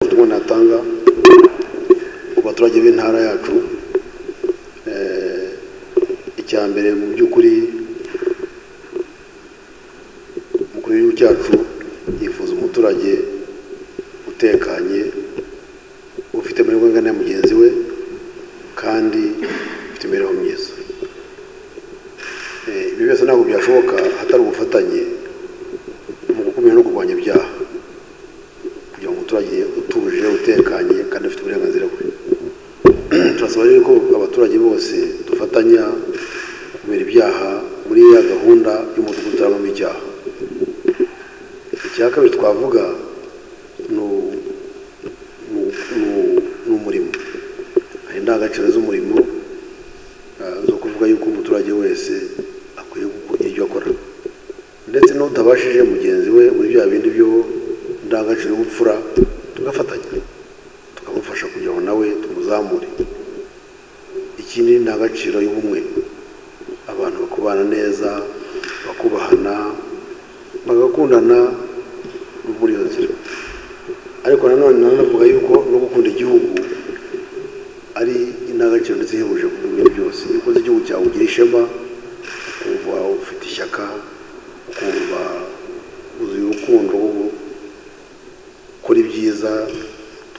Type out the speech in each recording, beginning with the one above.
ubutumwa natanga ku baturage b'intara yacu icya mbere mu by'ukuri umukuru w'igihugu cyacu yifuza umuturage utekanye ufite amahirwe angana ya mugenzi we kandi ufite imibereho myiza Eh, ibi byose ntabwo byashoboka hatari ubufatanye mu gukumira no kurwanya ibyaha kugira ngo umuturage utuje utekanye kandi afite uburenganzira bwe turasaba rero ko abaturage bose dufatanya kumira ibyaha muri ya gahunda y'umudugudu utarabamo ibyaha icya kabiri twavuga ni u- ni u- ni umurimo hari indangagaciro z'umurimo ah, zo kuvuga yuko umuturage wese akwiye kugira ibyo akora ndetse n'utabashije mugenzi we muri bya bindi byo indangagaciro y'ubupfura tugafatanya tukamufasha kugira ngo nawe tumuzamure ikindi ni indangagaciro y'ubumwe abantu bakubana neza bakubahana bagakundana muri iyo nzira ariko nanone nanavuga yuko no gukunda igihugu ari indangagaciro ndetse ihebuje ku bintu byose iyo ukunze igihugu cyawe ugira ishema ukumva ufite ishyaka ukumva uzuye urukundo ukora ibyiza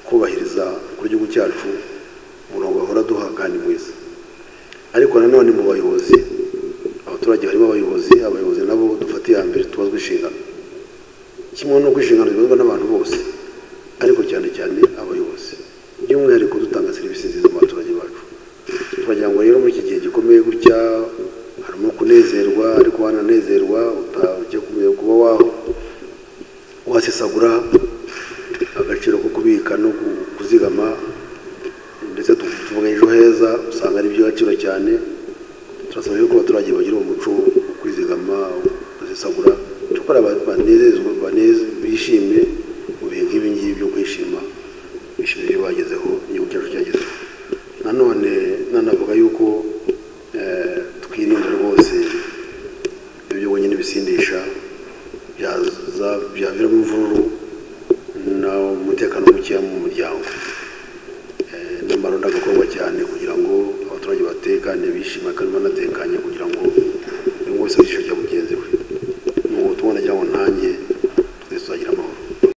twubahiriza kuri igihugu cyacu umurongo bahora duha kandi mwiza ariko nanone mu bayobozi abaturage barimo abayobozi abayobozi nabo dufate iya mbere tubazwa inshingano kimwe n'uko inshingano zibazwa n'abantu bose ariko cyane cyane abayobozi by'umwihariko dutanga serivisi nziza mu baturage bacu turagira ngo rero muri iki gihe gikomeye gutya harimo kunezerwa ariko wananezerwa utajya kumenya kuba waho wasesagura agaciro ko kubika no ku- kuzigama ndetse tu- tuvuga ejo heza usanga ari iby'agaciro cyane turasaba yuko abaturage bagira uwo muco wo kwizigama basesagura dukora banezezwa baneze bishime mu bihe nk'ibi ngibi byo kwishima bishimira ibyo bagezeho igihugu cyacu cyagezeho nanone nanavuga yuko eh, twirinda rwose ibyo wenyine bisindisha byaza- byaviramo imvururu n'umutekano mukeya mu muryango Eh, n'amaronda agakorwa cyane kugira ngo abaturage batekane bishima kandi banatekanye kugira ngo buri wese yishe bya mugenzi we